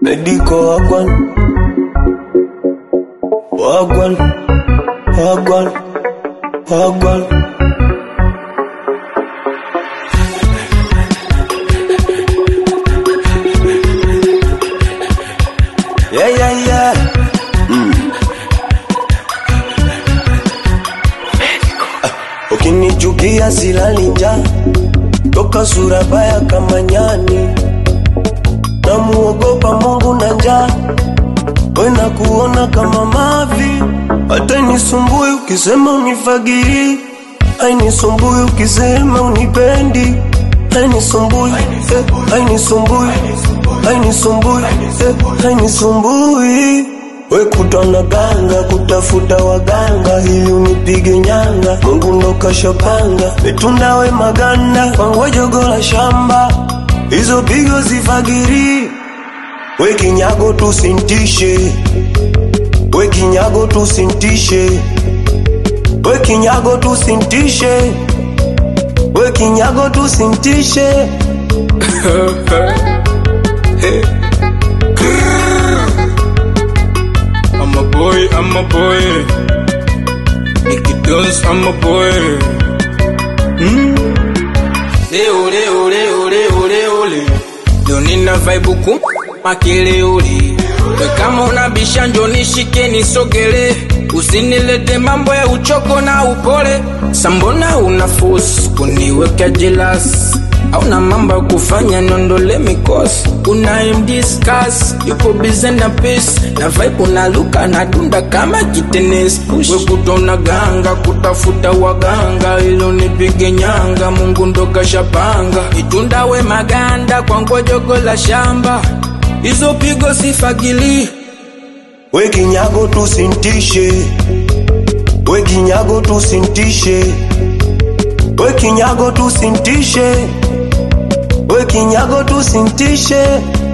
Medico wagwan Wagwan Wagwan Wagwan Yeah yeah yeah Ukinichukia silali njaa toka sura baya kama nyani, namuogopa Mungu na njaa, wena kuona kama mavi, hata nisumbui ukisema unifagiri, hainisumbui ukisema unipendi, hainisumbui eh, hainisumbui hainisumbui eh, hainisumbui we kutwa na ganga kutafuta waganga ili unipige nyanga, Mungu ndo kashapanga metunda we maganda kwangu jogo la shamba, hizo pigo zifagiri we kinyago tusintishe, we kinyago tusintishe, we kinyago tusintishe, we kinyago tusintishe. I'm a boy, I'm a boy. Nicky Jones, I'm a boy. Leo, leo, leo, leo, leo, leo. Leo nina vibe ku makelele. We kama unabisha njo nishike nisogele, usinilete mambo ya uchoko na upole. Sambona una force kuniweka jealous Hauna mambo ya kufanya niondole mikosi Una discuss yupo busy na peace Na vibe unaluka na dunda kama kitenesi push We kutona ganga kutafuta waganga Ilo nipige nyanga Mungu ndo kashapanga Itunda we maganda kwa ngojogo la shamba Hizo pigo sifagili We kinyago tusintishe, we kinyago tusintishe, we kinyago tusintishe, we kinyago tusintishe.